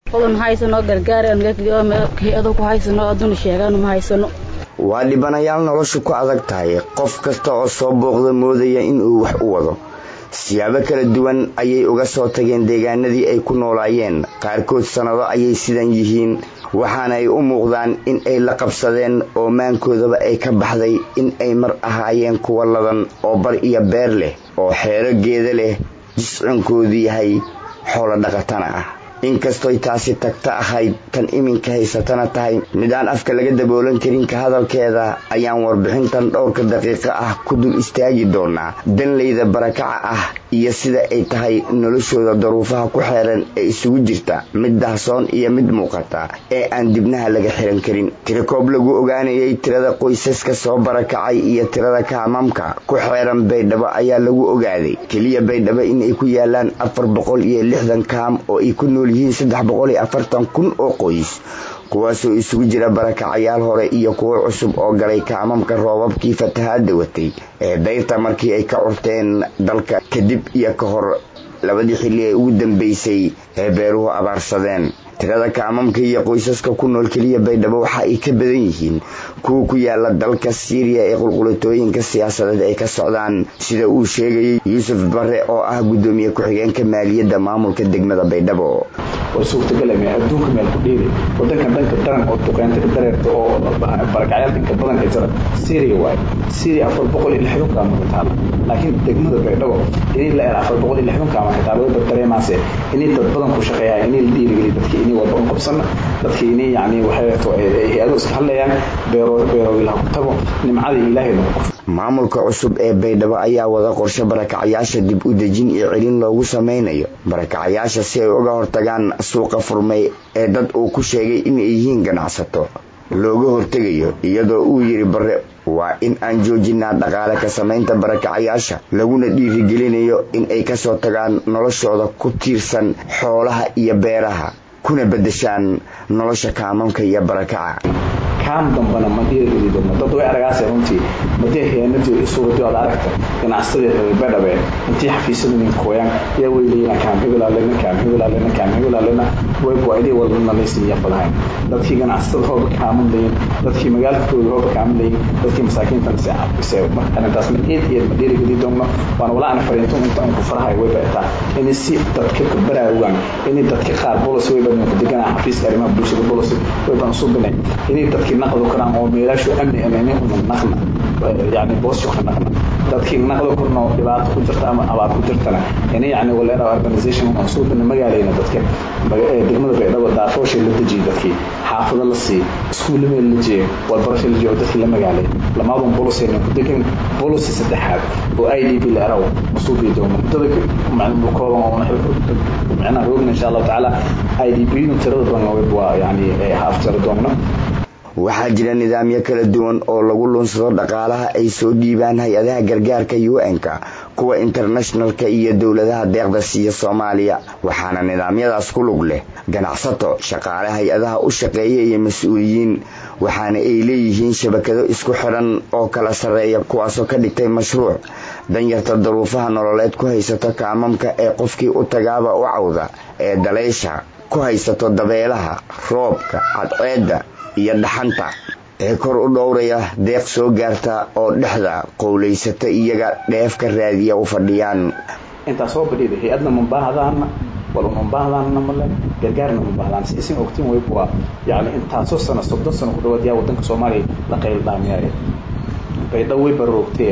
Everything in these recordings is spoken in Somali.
oda ma haysano gargaar hay-ado ku haysano aduna sheegaan ma haysano waa dhibanayaal noloshu ku adag tahay qof kasta oo soo booqda moodaya inuu wax u wado siyaabo kala duwan ayay uga soo tageen deegaanadii ay ku noolaayeen qaarkood sannado ayay sidan yihiin waxaana ay u muuqdaan in ay la qabsadeen oo maankoodaba ay ka baxday in ay mar ahaayeen kuwa ladan oo bar iyo beer leh oo xeero geeda leh jiscinkoodu yahay xoolo dhaqatana ah inkastoy taasi tagta ahayd tan iminka haysatana tahay mid aan afka laga daboolan karin ka hadalkeeda ayaan warbixintan dhowrka daqiiqo ah ku dul istaagi doonaa danleyda barakaca ah iyo sida ay tahay noloshooda daruufaha ku xeeran ee isugu jirta mid dahsoon iyo mid muuqata ee aan dibnaha laga xiran karin tirakoob lagu ogaanayay tirada qoysaska soo barakacay iyo tirada kaamamka ku xeeran baydhabo ayaa lagu ogaaday keliya baydhabo inay ku yaalaan afar boqol iyo lixdan kaam oo ay ku nool yihiin saddex boqol iyo afartan kun oo qoys kuwaasoo isugu jira barakacayaal hore iyo kuwo cusub oo galay kaamamka roobabkii fatahaada watay ee dayrta markii ay ka curteen dalka kadib iyo ka hor labadii xilli ee ugu dambeysay ee beeruhu abaarsadeen tirada kaamamka iyo qoysaska ku nool keliya baydhabo waxa ay ka badan yihiin kuwa ku yaala dalka siiriya ee qulqulatooyinka siyaasadeed ay ka socdaan sida uu sheegayay yuusuf bare oo ah guddoomiye ku-xigeenka maaliyadda maamulka degmada baydhabo oo suurtagalame adduunka meel ku dhiibi wadankan dhanka daran oo duqeynta ka dareerta oo barakacyaal dhanka badan ay jira syria waaye syria afar boqol iyo lixdan kaama ka taala laakiin degmada baydhabo inay la er afar boqol iyo lixdan kaama ka taala wayba dareemaase inay dad badan ku shaqeeyaa inay la dhiirigeliy dadkii inay walba un qabsana dadkii inay yacni waxay to hay-ado iska hadlayaan beero beeroogilaha ku tago nimcadii ilaahay lagu qof maamulka cusub ee baydhabo ayaa wada qorshe barakacayaasha dib u dejin iyo celin loogu sameynayo barakacayaasha si ay uga hortagaan suuqa furmay ee dad uu ku sheegay inay yihiin ganacsato looga hortegayo iyadoo uu yidhi bare waa in aan joojinaa dhaqaale ka samaynta barakacayaasha laguna dhiirigelinayo in ay kasoo tagaan noloshooda ku tiirsan xoolaha iyo beeraha kuna beddeshaan nolosha kaamamka iyo barakaca kaam dambana ma dhiirigeli doona dad way aragaase runtii madee heenadii isuuradi aad aragta ganacsadii reer badhabe intii xafiisyada nin kooyaan yaa way leeyina kaam hebelaalena kaam hebelaalena kaam hebelaalena way go-idii walba nalaysiiya fadahayn dadkii ganacsatada hooba kaaman layin dadkii magaalkooda hooba kaaman layin dadkii masaakiintana se cabise marka arrintaas ma eed eed ma dhiirigeli doona waana walaa ana fariinto inta unku farahay way baetaa inay si dadka ka baraarugaan inay dadka qaar bolos way badnku deganaa xafiiska arrimaha bulshada bolos way baan subinay inay dadkii naqdo karaan oo meelaashu amni amni una naqna yani boosho ka naqna dadkii naqdo karno dhibaato ku jirta ama abaar ku jirtana ina yani waleera organization aan soo bina magaalayna dadka degmada baydhabo daafoosha la dejiye dadkii xaafado la sii iskuulla meel la jeeye walbarasho la jeeye oo dadkii la magaalay lamaadun bolosayna ku degan bolosi saddexaad oo i d b la eraw masuubii doono muddada macnuu kooban oo macnaha roogna insha allahu tacaala i d b nu tirada badan waa yani haafjari doona waxaa jira nidaamyo kala duwan oo lagu lunsado dhaqaalaha ay soo dhiibaan hay-adaha gargaarka un-ka kuwa internationalka iyo dowladaha deeqda siiya soomaaliya waxaana nidaamyadaas ku lug leh ganacsato shaqaale hay-adaha u shaqeeya iyo mas-uuliyiin waxaana ay leeyihiin shabakado isku xidhan oo kala sarreeya kuwaasoo ka dhigtay mashruuc danyarta daruufaha nololeed ku haysato kaamamka ee qofkii u tagaaba u cawda ee daleysha ku haysato dabeelaha roobka cadceedda iyo dhaxanta ee kor u dhowraya deeq soo gaarta oo dhexda qowlaysata iyaga dheef ka raadiya u fadhiyaan intaa soo badhida hay-adna ma baahdaana waluna ma baahdaana male gargaarna ma bahdaan si isin ogtiin wayb waa yani intaasoo sano soddon sano ku dhawaad yaa wadanka soomaaliya la qayl dhaamiyaaye baydhabo way baroogtee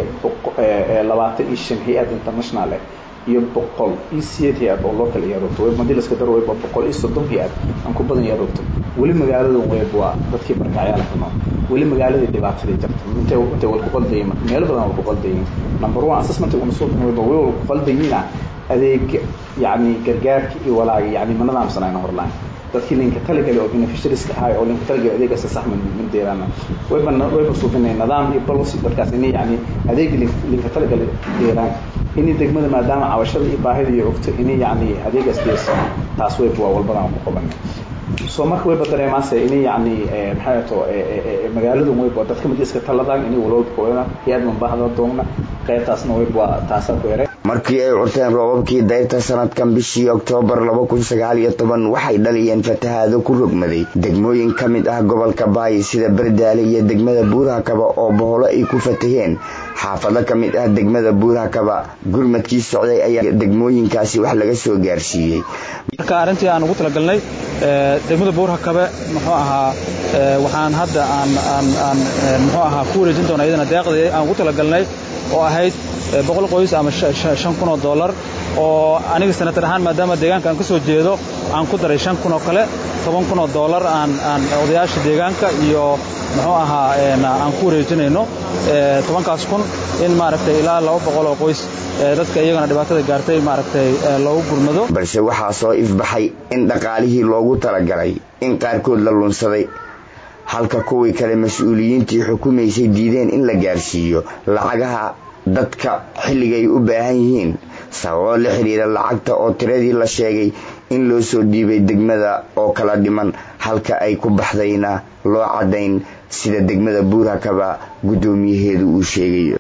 labaatan iyo shan hay-ad international eh iyo boqol iyo sideed hay-ad oo loo kala yaroogto web madii laska daro wayba boqol iyo soddon hay-ad aan ku badan yaroogto weli magaalada web waa dadkii barkacyaala ku nool weli magaaladii dhibaatadii jirta intay intay wal ku qaldayin meelo badan wal ku qaldayin number one assessment una soo wayba way wal ku qaldayina adeeg yacni gargaarka iyo walaaga yacni ma nadaamsanayna horlaan dadkii linka talagali oo beneficiarieska ahay oo linka talagali adeegaasa sax min deeraana wayba wayba suubinay nidaam iyo policy dadkaas inay yacni adeegi linka talagali deeraan inay degmada maadaama cabashada iyo baahida iyo ogto inay yacni adeegaas deersa taas wayba waa walbadaan ku qabanay soo marka wayba dareemaase inay yacni maxay ato magaaladu wayba dadka mid iska taladaan inay walwalba kuwadaan hay-ad mabahda doogna qaybtaasna wayba waa taasaa ku eray markii ay curteen roobabkii dayrta sanadkan bishii oktoobar waxay dhaliyeen fatahaado ku rogmaday degmooyin ka mid ah gobolka baay sida bardaale iyo degmada buurhakaba oo boholo ay ku fataheen xaafado ka mid ah degmada buurhakaba gurmadkii socday ayaa degmooyinkaasi wax laga soo gaarsiiyey marka arrintii aan ugu talagalnay degmada buurhakabe muxuu ahaa waxaan hadda aan muxuu ahaa ku wareejin doona iyadana deeqdii aan ugu talagalnay oo ahayd boqol qoys ama shan kun oo dollar oo aniga sanatar ahaan maadaama deegaanka aan ka soo jeedo aan ku daray shan kun oo kale toban kun oo dollar aan aan odayaasha deegaanka iyo muxuu ahaa aan ku wareejinayno tobankaas kun in maaragtay ilaa laba boqol oo qoys dadka iyagana dhibaatada gaartay maaragtay loogu gurmado balse waxaa soo ifbaxay in dhaqaalihii loogu talagalay in qaarkood la lunsaday halka kuwii kale mas-uuliyiintii xukumaysay diideen in la gaarsiiyo lacagaha dadka xilligay u baahan yihiin sababo la xidhiira lacagta oo tiradii la sheegay in loo soo dhiibay degmada oo kala dhiman halka ay ku baxdayna loo caddayn sida degmada buurhakaba guddoomiyaheedu uu sheegayo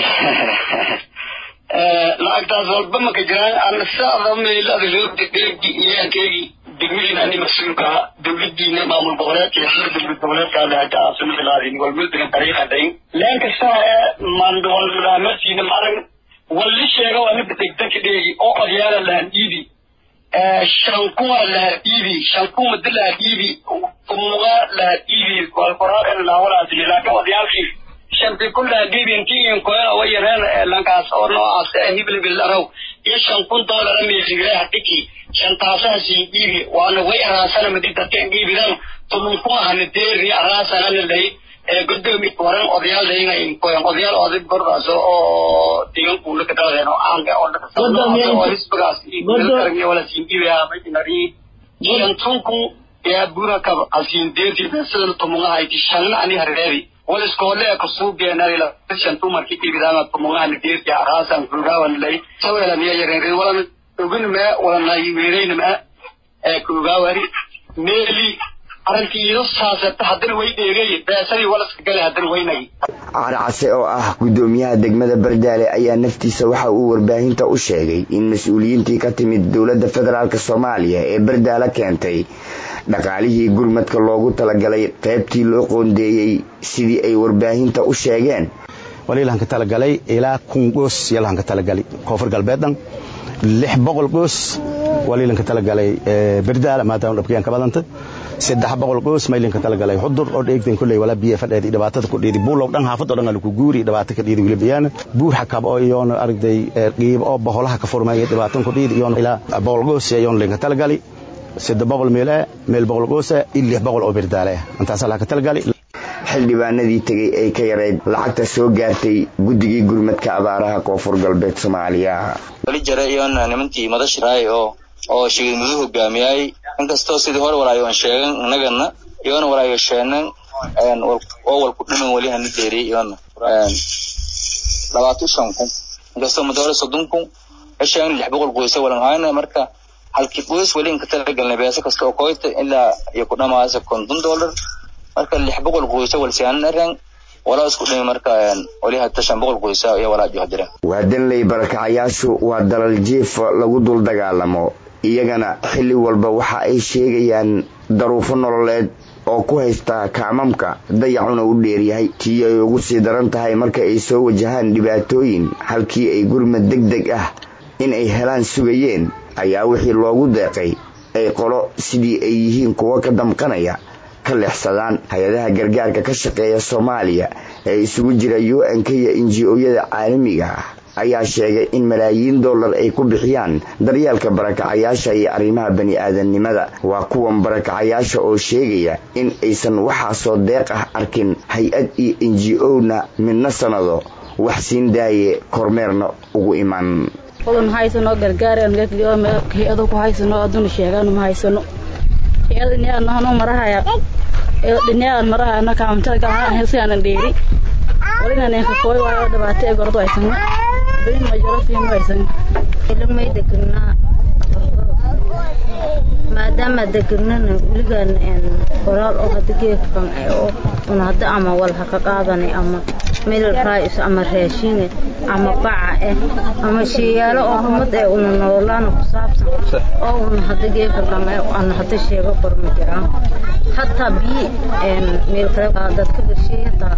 lacagtaas walba maka jiraan ana saada meelada loo dedeegi iyaankeygii degmadiina ani mas-uulka dowladiina maamul goboleedka iyo xir dowlad goboleedkaada hada aasumailaadin walmuldigan tariiqadayn leen kasta ee mandwalmadaamasiina maarag walli sheega waa mida degdanka dheegi oo odyaala lahan dhiibi shankuwa laha dhiibi shankuma da laha dhiibi umuga laha dhiibi walkoraaqen laawalaasi laakiin odyaalkii shanti kullaha dhiibi intii inkoyana way yareen lankaas oo noocaas ee hiblibil araw iyo shan kun doolara meesigreha dhiki shantaasaasii dhiibi waana way araasana madi dadkan dhiibidan tulunkuma deeri araasanana lay gudoomi waran odayaal layna inkoyan odayaal oday gordaas oo deegaankuula ka dhaladeen oo caanka oo hisbigaas iyo wala siin dhiibaya maynari shantunku yaa burakab asiin deerti beesada tumungahayti shanna ani hareeri wal iskoole kasuubiyanarila shantu marki dhiibidama tumungahani deerti araasan kugawan lay saweelamiya yareen walan ogunma walana weeraynama kugawari meeli arrintiido saasata haddana way dheegay beesadii walaska gale haddana waynay carcase oo ah guddoomiyaha degmada bardaale ayaa naftiisa waxa uu warbaahinta u sheegay in mas-uuliyiintii ka timid dowladda federaalk soomaaliya ee bardaale keentay dhaqaalihii gurmadka loogu talagalay qaybtii loo qoondeeyey sidii ay warbaahinta u sheegeen waliilahanka talagalay ilaa kun goos yalahanka talagalay koonfur galbeedan lix boqol goos waliilanka talagalay bardaala maadaama dhabkayaan ka badanta saddex boqol goos maylinka talagalay xudur oo dheegdan kulley walaa biyo fadheedi dhibaatada ku dhiidi buulow dhan haafad oo dhan ala ku guuri dhibaato ka dhiidi wilibiyaana buur xakab oo iyoona aragday qiib oo boholaha ka furmaya dhibaatan ku dhiidi iyoona ilaa boqol goos iyoona linka talagali saddex boqol meel ah meel boqol goos ah iyo lix boqol oo bardaale ah intaas laha ka talagali xildhibaanadii tegay ay ka yarayd lacagta soo gaartay guddigii gurmadka abaaraha koonfur galbeed soomaaliya wali jare iyoona nimankii madashiraay oo oo shigid mudu hogaamiyay inkastoo sidii hore walaayo aan sheegan innagana iyoona walaayo sheenan oo walku dhiman weli hana deeriyay iyoona labaatan shan kun inkastoo muddo hore soddon kun hesheegan lix boqol qoysa walan hayna marka halkii qoys weli inka talagalnay beesa kasta oo koyta ilaa iyo ku dhamaasa konton dollar marka lix boqol qoysa walsiyaanan arang walaa isku dhimi marka wali hata shan boqol qoysa iyo walaa johdira waa danley barakacayaashu waa dalal jiif lagu dul dagaalamo iyagana xilli walba waxa ay sheegayaan daruufo nololeed oo ku haysta kaamamka dayacuna u dheeryahay tii ay ugu sii daran tahay marka ay soo wajahaan dhibaatooyin halkii ay gurmad deg deg ah in ay helaan sugayeen ayaa wixii loogu deeqay ay qolo sidii ay yihiin kuwo ka damqanaya ka leexsadaan hay-adaha gargaarka ka shaqeeya soomaaliya ee isugu jira u n k iyo inji-ooyada caalamiga ah ayaa sheegay in malaayiin dollar ay ku bixiyaan daryeelka barakacayaasha iyo arrimaha bani aadamnimada waa kuwan barakacayaasha oo sheegaya in aysan waxaasoo deeq ah arkin hay-ad iyo inji o-na midna sanado wax siin daaye kormeerna ugu iman odan ma haysano gargaareen hay-ado ku haysano aduna sheegaanu ma haysano hay-ada dhinayaadnahano marahaya dhinayaad marahaya kaamtada galahaan helsigaanan dheeri walinaneenka kooy waayo dhibaato ee gordo haysano belin majaro fiimo haysano ilmay degnaa maadaama degnana weligaan qoraal oo hada geedkan oo un hada ama wal haka qaadanay ama meel raayis ama raashin ama baca eh ama sheeyaalo oo humad ee una nololaana ku saabsan oo una hadda geeka lama ana hadda sheego kor ma jiraan hataa bii meel kale dadka gashay hataa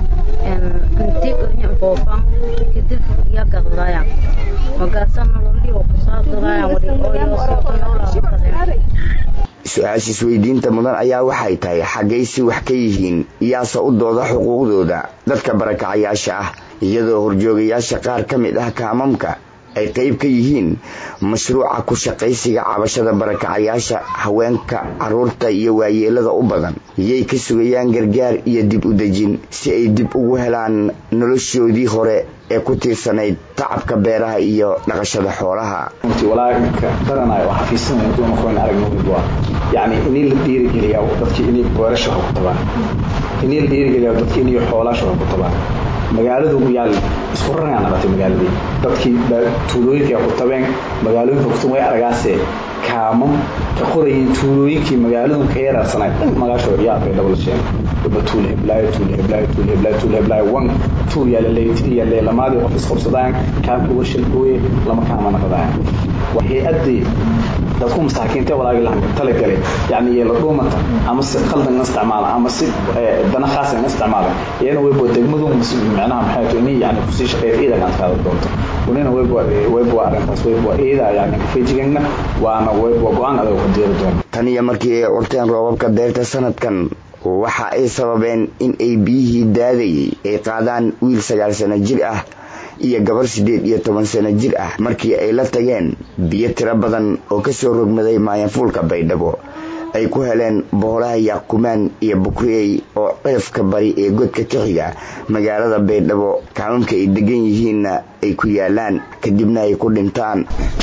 intii qornya foofan kadib ya gadlaayaan magaasa nololii oo ku saabsadayaan wali oo yoosoo ka noolaa su-aasha isweydiinta mudan ayaa waxay tahay xaggay si wax ka yihiin yaase u dooda xuquuqdooda dadka barakacayaasha ah iyadoo horjoogayaasha qaar ka mid ah kaamamka ay qayb ka yihiin mashruuca ku shaqaysiga cabashada barakacayaasha haweenka caruurta iyo waayeelada u badan yay ka sugayaan gargaar iyo dib u dejin si ay dib ugu helaan noloshoodii hore ee ku tiirsanayd tacabka beeraha iyo dhaqashada xoolaha walaainka daranayo oo xafiisanaya dumarkoon aragna yani inii la dhiirigeliya dadkii inay beerasha ku tabaan inii la dhiirigeliya dadkii inay xoolaasha ku tabaan magaaladu yaal isku raraa nabatay magaaladii dadkii tuulooyinka ku tabeen magaalooyinka kutan way aragaasee kaamam ka qorayiin tuulooyinkii magaaladu ka yaraarsanay dhan magaashooda yaa bay dhabo la sheegay waba tuul heblaayo tuul heblaayo tuul heblaayo tuul heblaayo wan tuul yaa laleeytiri yaa leelamaadii qof isqabsadaan kaamka washal gooye lama kaama naqdaan hay-addii dadku masaakiinta walaagi lahan talagalay yani yeelo dhuumata ama si qaldan isticmaala ama si dana khaasan isticmaala iyana waybo degmadu macnaha maxay tahay inay yani kusii shaqeeya ciidan aad qaada doonto wanina waybo waybo arrintaas waybo ciida yani kufeejigana waana waybo go-aan adag ka diiri doona tan iyo markii ay curteen roobabka deyrta sanadkan waxa ay sababeen in ay biyihii daadayay ay qaadaan wiil sagaal sano jir ah iyo gabar siddeed iyo toban sano jir ah markii ay la tageen biyo tiro badan oo kasoo rogmaday maayanfuulka baydhabo ay ku heleen boolaha yaaqumaan iyo bukriyey oo ceefka bari ee godka ka xiga magaalada baydhabo kaamamka ay degan yihiinna ay ku yaalaan kadibna ay ku dhintaan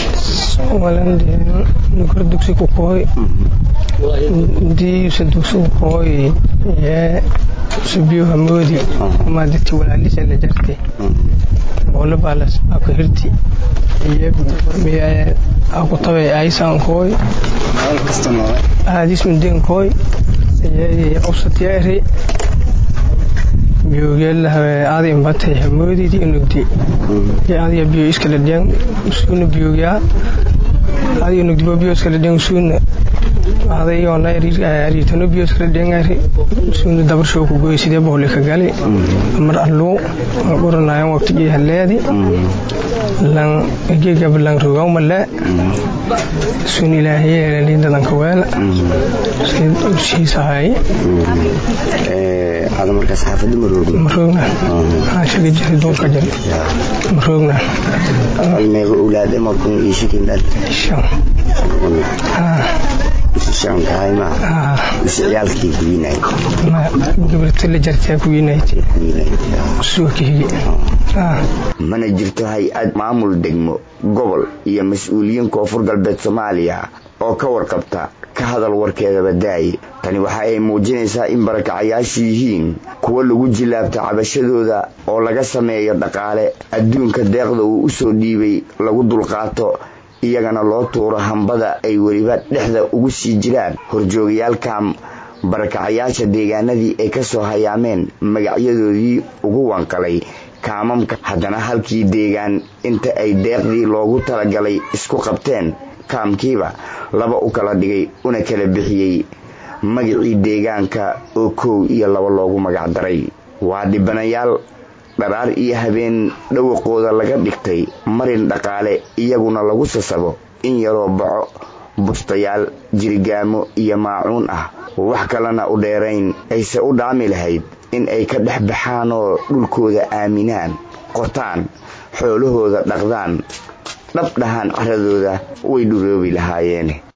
nukar dugsi ku kooy diisa dugsi ku kooy yee subiyo hamoodi maadati walaalisa la jarte boole baalas aku hirti iyo miya aku tabe aisan kooy aadis muden kooy iyo awsatiya ere biyoogyaalahawe aadi imbatay hamoodidi inugdi iyo adiga biyo iskala dhiyan suuna biyoogyaa adiga nugdi bo biyo iskala dhiyan suuna adayona ariitano biyo iskala dhiyan suuna dabarshow ku goy sidee boole ka gali mar alluu qoranayan waqtigii haleedi lan gegab lan rogawmale sun ilaahiyeelali dadanka weela shiisahay ada markaas xaafada maroogna maroogna shaga jiri duurka jiri maroogna meeqa owlaad markun iyo shikindaad shan shan tahay ma mise ciyaalkii kuwiinay gabarta la jartaa kuwiinayt suga kahigi mana jirto hay-ad maamul degmo gobol iyo mas-uuliyiin koonfur galbeed soomaaliya oo ka warqabta ka hadal warkeedaba daaye tani waxa ay muujinaysaa in barakacayaashu yihiin kuwo lagu jilaabta cabashadooda oo laga sameeyo dhaqaale adduunka deeqda uu u soo dhiibay lagu dulqaato iyagana loo tuuro hambada ay weliba dhexda ugu sii jiraan horjoogayaalkam barakacayaasha deegaanadii ay ka soo hayaameen magacyadoodii ugu wanqalay kaamamka haddana halkii deegaan inta ay deeqdii loogu talagalay isku qabteen kaamkiiba laba u kala dhigay una kala bixiyey magacii deegaanka oo kow iyo laba loogu magac daray waa dhibanayaal dharaar iyo habeen dhawaqooda laga dhigtay marin dhaqaale iyaguna lagu sasabo in yaroo baco bustayaal jirigaamo iyo maacuun ah wax kalena u dheerayn ayse u dhaami lahayd in ay ka dhex baxaanoo dhulkooda aaminaan qotaan xoolahooda dhaqdaan dhab dhahaan caradooda way dhuroobi lahaayeen